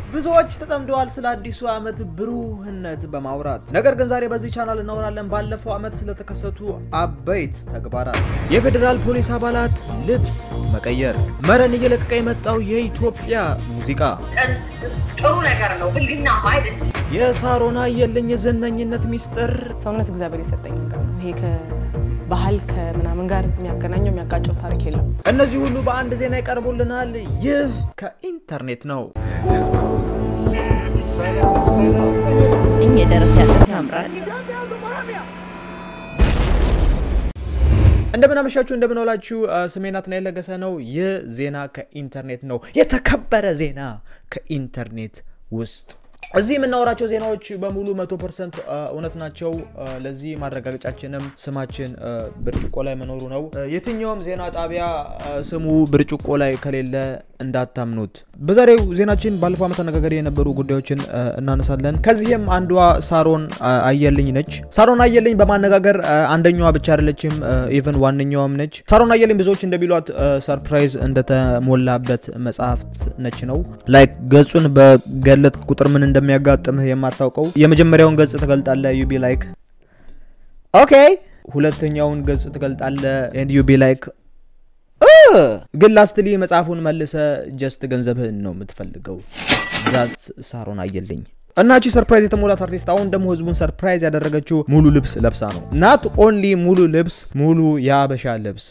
ብዙዎች ተጠምደዋል ስለ አዲሱ ዓመት ብሩህነት በማውራት ነገር ግን ዛሬ በዚህ ቻናል እናወራለን ባለፈው ዓመት ስለተከሰቱ አበይት ተግባራት፣ የፌዴራል ፖሊስ አባላት ልብስ መቀየር፣ መረን እየለቀቀ የመጣው የኢትዮጵያ ሙዚቃ፣ ጥሩ ነገር ነው። ብልግና ማለት የሳሮን አየልኝ የዝነኝነት ሚስጥር፣ ሰውነት እግዚአብሔር የሰጠኝ ነገር ነው። ይሄ ከባህል ከምናምን ጋር የሚያገናኘው የሚያጋጨው ታሪክ የለም። እነዚህ ሁሉ በአንድ ዜና ይቀርቡልናል። ይህ ከኢንተርኔት ነው። እኝ የደረት ያለት ያምራል። እንደምናመሻችሁ እንደምንውላችሁ። ስሜ ናትናኤል ለገሰ ነው። ይህ ዜና ከኢንተርኔት ነው። የተከበረ ዜና ከኢንተርኔት ውስጥ እዚህ የምናወራቸው ዜናዎች በሙሉ መቶ ፐርሰንት እውነት ናቸው። ለዚህ ማረጋገጫችንም ስማችን ብርጭቆ ላይ መኖሩ ነው። የትኛውም ዜና ጣቢያ ስሙ ብርጭቆ ላይ ከሌለ እንዳታምኑት። በዛሬው ዜናችን ባለፈው ዓመት አነጋጋሪ የነበሩ ጉዳዮችን እናነሳለን። ከዚህም አንዷ ሳሮን አየልኝ ነች። ሳሮን አየልኝ በማነጋገር አንደኛዋ ብቻ አይደለችም፣ ኢቨን ዋነኛዋም ነች። ሳሮን አየልኝ ብዙዎች እንደሚሏት ሰርፕራይዝ እንደተሞላበት መጽሐፍት ነች ነው ላይክ ገጹን በገለጥ ቁጥር ምን እንደሚያጋጥምህ የማታውቀው የመጀመሪያውን ገጽ ትገልጣለህ ዩቢ ላይክ ኦኬ፣ ሁለተኛውን ገጽ ትገልጣለህ ኤንድ ዩቢ ላይክ ግን ላስትሊ መጽሐፉን መልሰ ጀስት ገንዘብህን ነው የምትፈልገው። ዛት ሳሮን አየልኝ እናቺ ሰርፕራይዝ የተሞላት አርቲስት አሁን ደግሞ ህዝቡን ሰርፕራይዝ ያደረገችው ሙሉ ልብስ ለብሳ ነው። ናት ኦንሊ ሙሉ ልብስ፣ ሙሉ የአበሻ ልብስ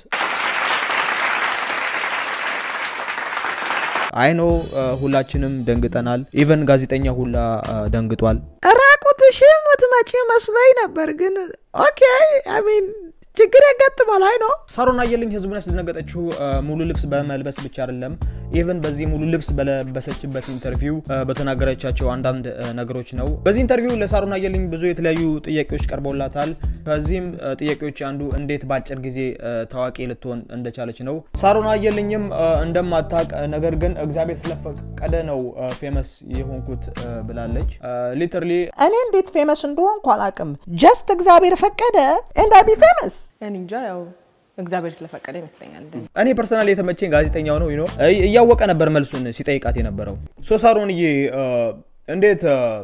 አይኖ ሁላችንም ደንግጠናል። ኢቨን ጋዜጠኛ ሁላ ደንግጧል። ራቁትሽን ምትመጪ መስሎኝ ነበር፣ ግን ኦኬ አይ ሚን ችግር ያጋጥማል። አይ ነው ሳሮን አየልኝ ህዝቡን ያስደነገጠችው ሙሉ ልብስ በመልበስ ብቻ አይደለም። ኢቨን በዚህ ሙሉ ልብስ በለበሰችበት ኢንተርቪው በተናገረቻቸው አንዳንድ ነገሮች ነው። በዚህ ኢንተርቪው ለሳሮን አየልኝ ብዙ የተለያዩ ጥያቄዎች ቀርበውላታል። ከዚህም ጥያቄዎች አንዱ እንዴት በአጭር ጊዜ ታዋቂ ልትሆን እንደቻለች ነው። ሳሮን አየልኝም እንደማታቅ ነገር ግን እግዚአብሔር ስለፈቀደ ነው ፌመስ የሆንኩት ብላለች። ሊተርሊ እኔ እንዴት ፌመስ እንደሆንኩ አላውቅም። ጀስት እግዚአብሔር ፈቀደ ኤንድ አይ ቢ ፌመስ። እኔ እንጃ ያው እግዚአብሔር ስለፈቀደ ይመስለኛል። እንደኔ እኔ ፐርሰናል የተመቸኝ ጋዜጠኛው ነው ነው እያወቀ ነበር መልሱን ሲጠይቃት የነበረው ሶ ሳሮንዬ እንዴት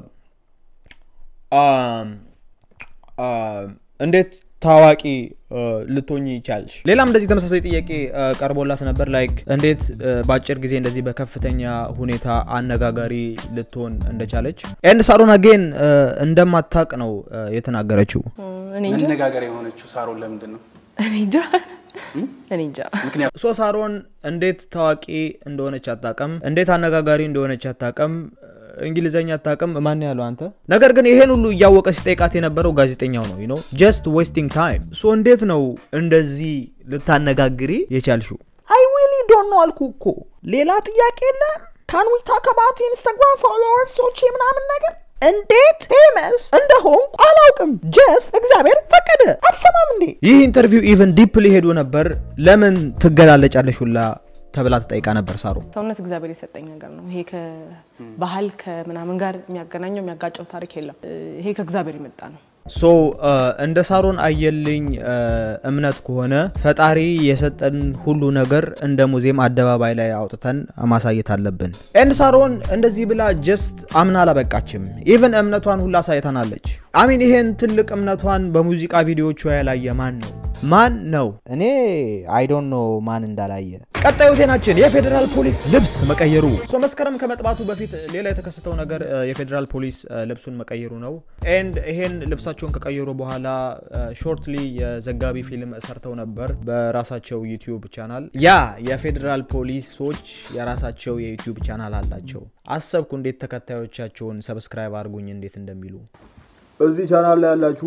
እንዴት ታዋቂ ልትሆኝ ይቻልሽ? ሌላም እንደዚህ ተመሳሳይ ጥያቄ ቀርቦላት ነበር። ላይክ እንዴት በአጭር ጊዜ እንደዚህ በከፍተኛ ሁኔታ አነጋጋሪ ልትሆን እንደቻለች ኤንድ ሳሮን አጌን እንደማታቅ ነው የተናገረችው። እኔ እንጃ መነጋገር የሆነችው ሳሮን ለምንድን ነው? እኔ እንጃ እኔ እንጃ። ሶ ሳሮን እንዴት ታዋቂ እንደሆነች አታቅም፣ እንዴት አነጋጋሪ እንደሆነች አታቅም፣ እንግሊዘኛ አታቅም። ማን ያለው አንተ? ነገር ግን ይሄን ሁሉ እያወቀ ሲጠይቃት የነበረው ጋዜጠኛው ነው። ነው ጀስት ዌስቲንግ ታይም። ሶ እንዴት ነው እንደዚህ ልታነጋግሪ የቻልሽው? አይ ሪሊ ዶንት ኖ አልኩ እኮ። ሌላ ጥያቄ የለም? ካን ዊ ታክ አባውት ኢንስታግራም ፎሎወርሶቼ ምናምን ነገር እንዴት ፌመስ እንደሆንኩ አላውቅም። ጀስት እግዚአብሔር ፈቀደ። አትሰማም እንዴ? ይህ ኢንተርቪው ኢቨን ዲፕሊ ሄዶ ነበር። ለምን ትገላለጫለሽ ሁላ ተብላ ተጠይቃ ነበር ሳሮን። ሰውነት እግዚአብሔር የሰጠኝ ነገር ነው። ይሄ ከባህል ከምናምን ጋር የሚያገናኘው የሚያጋጨው ታሪክ የለም። ይሄ ከእግዚአብሔር የመጣ ነው። ሶ እንደ ሳሮን አየልኝ እምነት ከሆነ ፈጣሪ የሰጠን ሁሉ ነገር እንደ ሙዚየም አደባባይ ላይ አውጥተን ማሳየት አለብን። ኤንድ ሳሮን እንደዚህ ብላ ጀስት አምና አላበቃችም። ኢቨን እምነቷን ሁላ አሳይተናለች። አሚን ይሄን ትልቅ እምነቷን በሙዚቃ ቪዲዮቿ ያላየ ማን ነው? ማን ነው? እኔ አይዶን ኖ ማን እንዳላየ። ቀጣዩ ዜናችን የፌዴራል ፖሊስ ልብስ መቀየሩ። ሶ መስከረም ከመጥባቱ በፊት ሌላ የተከሰተው ነገር የፌዴራል ፖሊስ ልብሱን መቀየሩ ነው። ኤንድ ይሄን ልብሳቸውን ከቀየሩ በኋላ ሾርትሊ የዘጋቢ ፊልም ሰርተው ነበር በራሳቸው ዩቲዩብ ቻናል። ያ የፌዴራል ፖሊሶች የራሳቸው የዩቲዩብ ቻናል አላቸው። አሰብኩ እንዴት ተከታዮቻቸውን ሰብስክራይብ አድርጉኝ እንዴት እንደሚሉ እዚህ ቻናል ላይ ያላችሁ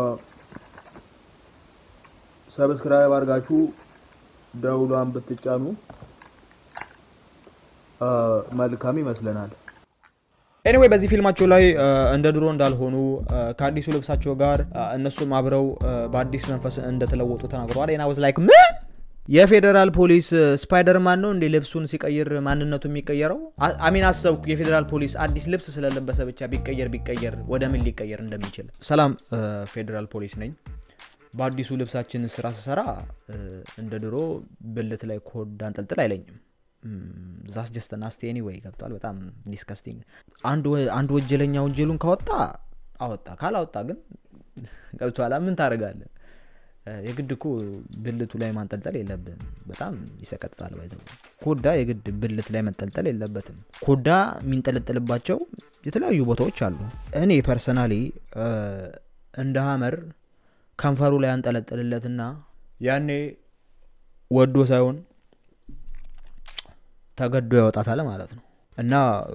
ሰብስክራይብ አድርጋችሁ ደውሏን ብትጫኑ መልካም ይመስለናል። ኤኒዌይ በዚህ ፊልማቸው ላይ እንደ ድሮ እንዳልሆኑ ከአዲሱ ልብሳቸው ጋር እነሱም አብረው በአዲስ መንፈስ እንደተለወጡ ተናግረዋል። ና ወዝ ላይክ ምን የፌዴራል ፖሊስ ስፓይደርማን ነው እንዴ ልብሱን ሲቀይር ማንነቱ የሚቀየረው? አሚን አሰብኩ የፌዴራል ፖሊስ አዲስ ልብስ ስለለበሰ ብቻ ቢቀየር ቢቀየር ወደ ምን ሊቀየር እንደሚችል። ሰላም ፌዴራል ፖሊስ ነኝ። በአዲሱ ልብሳችን ስራ ስሰራ እንደ ድሮ ብልት ላይ ኮድ አንጠልጥል አይለኝም። ዛስ ጀስት ናስቲ ኤኒዌይ ገብቷል። በጣም ዲስከስቲንግ። አንድ ወ- አንድ ወንጀለኛ ወንጀሉን ካወጣ አወጣ፣ ካላወጣ ግን ገብቷላ ምን ታደርጋለህ? እ፣ የግድ እኮ ብልቱ ላይ ማንጠልጠል የለብህም። በጣም ይሰቀጥጣል። ባይዘው ኮዳ የግድ ብልት ላይ መንጠልጠል የለበትም። ኮዳ የሚንጠለጠልባቸው የተለያዩ ቦታዎች አሉ። እኔ ፐርሰናሊ እንደ ሀመር ከንፈሩ ላይ አንጠለጥልለትና ያኔ ወዶ ሳይሆን ተገዶ ያወጣታል ማለት ነው። እና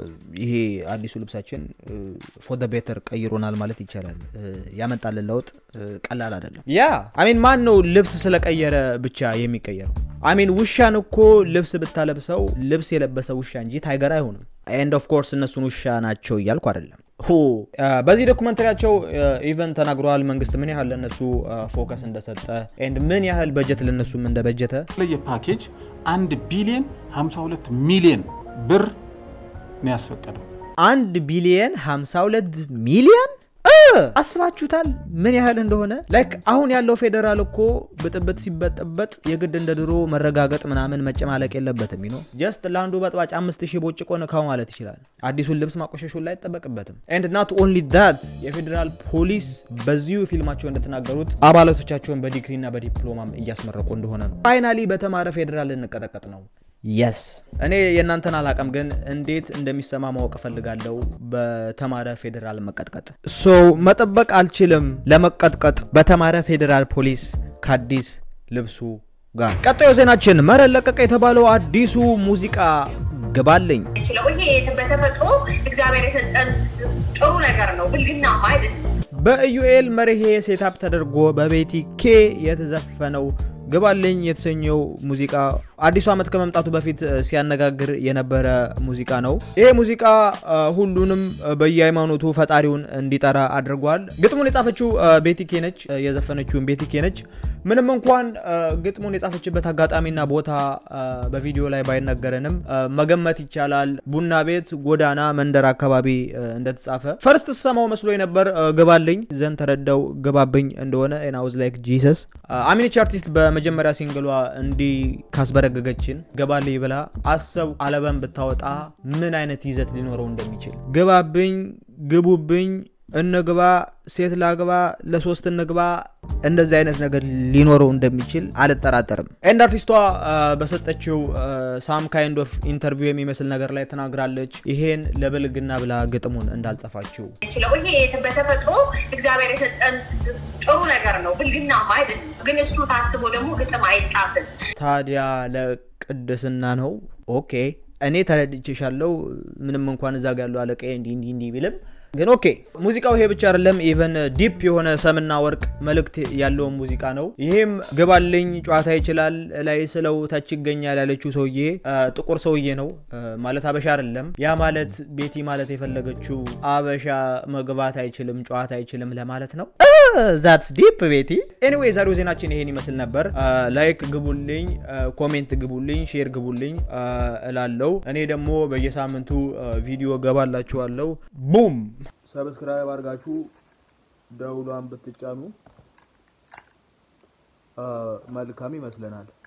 ይሄ አዲሱ ልብሳችን ፎር ደ ቤተር ቀይሮናል ማለት ይቻላል። እ፣ ያመጣልን ለውጥ እ፣ ቀላል አይደለም። ያ አሚን ማን ነው ልብስ ስለቀየረ ብቻ የሚቀየረው? አሚን ውሻን እኮ ልብስ ብታለብሰው ልብስ የለበሰ ውሻ እንጂ ታይገር አይሆንም። ኤንድ ኦፍ ኮርስ እነሱን ውሻ ናቸው እያልኩ አይደለም። ሁ አ፣ በዚህ ዶኩመንተሪያቸው ኢቨን ተናግረዋል። መንግስት ምን ያህል ለነሱ ፎከስ እንደሰጠ ኤንድ ምን ያህል በጀት ለነሱም እንደበጀተ የተለየ ፓኬጅ አንድ ቢሊየን 52 ሚሊየን ብር ነው ያስፈቀደው። አንድ ቢሊየን 52 ሚሊየን እ! አስባችሁታል ምን ያህል እንደሆነ ላይክ አሁን ያለው ፌዴራል እኮ ብጥብጥ ሲበጠበጥ የግድ እንደ ድሮ መረጋገጥ ምናምን መጨማለቅ የለበትም ነው ጀስት ለአንዱ በጥባጭ አምስት ሺህ ቦጭቆ ንካው ማለት ይችላል አዲሱን ልብስ ማቆሸሹን ላይ አይጠበቅበትም ኤንድ ናት ኦንሊ ዳት የፌዴራል ፖሊስ በዚሁ ፊልማቸው እንደተናገሩት አባላቶቻቸውን በዲግሪና በዲፕሎማም እያስመረቁ እንደሆነ ነው ፋይናሊ በተማረ ፌዴራል ልንቀጠቀጥ ነው የስ እኔ የእናንተን አላቅም፣ ግን እንዴት እንደሚሰማ ማወቅ እፈልጋለሁ። በተማረ ፌዴራል መቀጥቀጥ ሶ መጠበቅ አልችልም ለመቀጥቀጥ በተማረ ፌዴራል ፖሊስ ከአዲስ ልብሱ ጋር። ቀጣዩ ዜናችን መረን ለቀቀ የተባለው አዲሱ ሙዚቃ ግባልኝ ችለው ይሄ በተፈጥሮ እግዚአብሔር የሰጠን ጥሩ ነገር ነው፣ ብልግናማ አይደለም። በኢዩኤል መርሄ ሴታፕ ተደርጎ በቤቲ ኬ የተዘፈነው ግባልኝ የተሰኘው ሙዚቃ አዲሱ ዓመት ከመምጣቱ በፊት እ፣ ሲያነጋግር የነበረ ሙዚቃ ነው። ይሄ ሙዚቃ እ፣ ሁሉንም እ፣ በየሃይማኖቱ ፈጣሪውን እንዲጠራ አድርጓል። ግጥሙን የጻፈችው እ፣ ቤቲ ኬ ነች። እ፣ የዘፈነችውን ቤቲ ኬ ነች። ምንም እንኳን እ፣ ግጥሙን የጻፈችበት አጋጣሚና ቦታ እ፣ በቪዲዮ ላይ ባይነገረንም እ፣ መገመት ይቻላል ቡና ቤት፣ ጎዳና፣ መንደር አካባቢ እ፣ እንደተጻፈ ፈርስት ስሰማው መስሎ ነበር እ፣ ግባልኝ ዘንድ ተረዳው ግባብኝ እንደሆነ ናውዝ ላይክ ጂሰስ አሚኒች አርቲስት በመጀመሪያ ሲንግሏ እንዲህ ካስበረገገችን ገባልኝ ብላ አሰብ አለበን ብታወጣ ምን አይነት ይዘት ሊኖረው እንደሚችል ግባብኝ፣ ግቡብኝ፣ እንግባ፣ ሴት ላግባ፣ ለሶስት እንግባ እንደዚህ አይነት ነገር ሊኖረው እንደሚችል አልጠራጠርም። ኤንድ አርቲስቷ አ፣ በሰጠችው ሳም ካይንድ ኦፍ ኢንተርቪው የሚመስል ነገር ላይ ተናግራለች። ይሄን ለብልግና ብላ ግጥሙን እንዳልጸፋችው ችለው ይሄ በተፈጥሮ እግዚአብሔር የሰጠን ጥሩ ነገር ነው፣ ብልግናማ አይደለም። ግን እሱ ታስቦ ደግሞ ግጥም አይጻፍም። ታዲያ ለቅድስና ነው። ኦኬ እኔ ተረድቼሻለሁ። ምንም እንኳን እዛ ጋ ያለው አለቃ እንዲህ እንዲህ እንዲህ ቢልም ግን ኦኬ ሙዚቃው ይሄ ብቻ አይደለም። ኢቨን ዲፕ የሆነ ሰምና ወርቅ መልእክት ያለውን ሙዚቃ ነው። ይሄም ግባልኝ ጨዋታ ይችላል ላይ ስለው ታች ይገኛል ያለችው ሰውዬ አ፣ ጥቁር ሰውዬ ነው አ፣ ማለት አበሻ አይደለም። ያ ማለት ቤቲ ማለት የፈለገችው አበሻ መግባት አይችልም ጨዋታ አይችልም ለማለት ነው። ዛትስ ዲፕ ቤቲ። ኤኒዌይ ዛሬው ዜናችን ይሄን ይመስል ነበር። ላይክ ግቡልኝ፣ ኮሜንት ግቡልኝ፣ ሼር ግቡልኝ እላለው። እኔ ደግሞ በየሳምንቱ አ፣ ቪዲዮ ገባላችኋለሁ። ቡም ሰብስክራይብ አድርጋችሁ ደውሏን ብትጫኑ አ፣ መልካም ይመስለናል።